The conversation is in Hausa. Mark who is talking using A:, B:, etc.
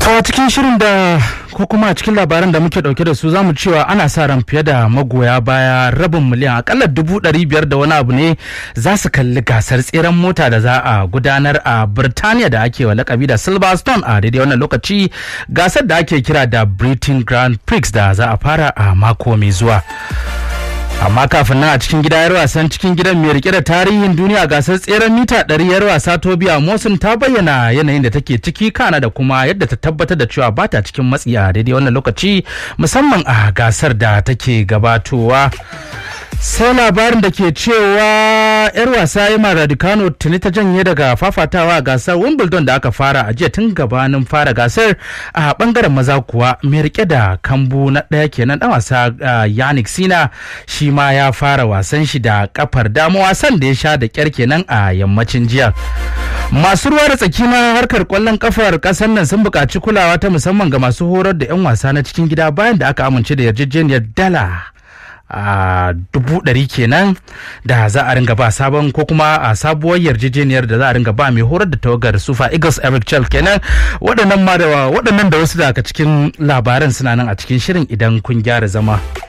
A: a cikin shirin da ko kuma a cikin labaran da muke dauke da su zamu cewa ana sa ran fiye da magoya baya rabin miliyan akalla dubu ɗari biyar da wani abu ne za su kalli gasar tseren mota da za a gudanar a Birtaniya da ake wa lakabi da Silverstone a daidai wannan lokaci gasar da ake kira da Britain Grand Prix da za a fara a mako mai zuwa. amma kafin nan a cikin gida yar wasan cikin gidan mai rike da tarihin duniya gasar tseren mita 100 yar wasa tobiya mosun ta bayyana yanayin da take ciki kana da kuma yadda ta tabbatar da cewa ba ta cikin matsi a daidai wannan lokaci musamman a gasar da take gabatowa sai labarin da ke cewa yar wasa Emma Raducanu tuni ta janye daga fafatawa a gasar Wimbledon da aka fara a jiya tun gabanin fara gasar a bangaren maza kuwa mai rike da kambu na ɗaya kenan dan wasa Yannick Sina shi ma ya fara wasan shi da kafar dama wasan da ya sha da kyar kenan a yammacin jiya. masu ruwa da tsaki na harkar kwallon kafar kasar nan sun buƙaci kulawa ta musamman ga masu horar da 'yan wasa na cikin gida bayan da aka amince da yarjejeniyar dala a dubu ɗari kenan da za a ringa ba sabon ko kuma a sabuwar yarjejeniyar da za a ringa ba mai horar da tawagar sufa eagles eric chel kenan waɗannan ma da waɗannan da wasu daga cikin labaran suna nan a cikin shirin idan kun gyara zama.